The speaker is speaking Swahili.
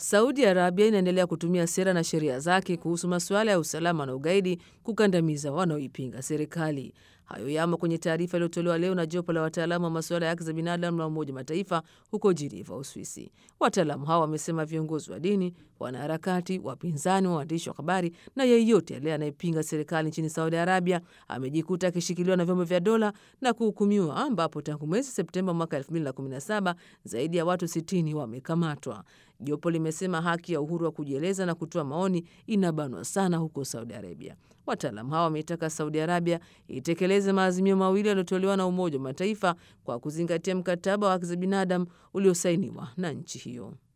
Saudi Arabia inaendelea kutumia sera na sheria zake kuhusu masuala ya usalama na ugaidi kukandamiza wanaoipinga serikali. Hayo yamo kwenye taarifa iliyotolewa leo na jopo la wataalamu wa masuala ya haki za binadamu la Umoja Mataifa huko Jiniva, Uswisi. Wataalamu hao wamesema viongozi wa dini, wanaharakati, wapinzani wa waandishi wa habari na yeyote yale anayepinga serikali nchini Saudi Arabia amejikuta akishikiliwa na vyombo vya dola na kuhukumiwa, ambapo tangu mwezi Septemba mwaka 2017 zaidi ya watu 60 wamekamatwa. Jopo limesema haki ya uhuru wa kujieleza na kutoa maoni inabanwa sana huko Saudi Arabia. Wataalamu hawa wameitaka Saudi Arabia itekeleze maazimio mawili yaliyotolewa na Umoja wa Mataifa kwa kuzingatia mkataba wa haki za binadamu uliosainiwa na nchi hiyo.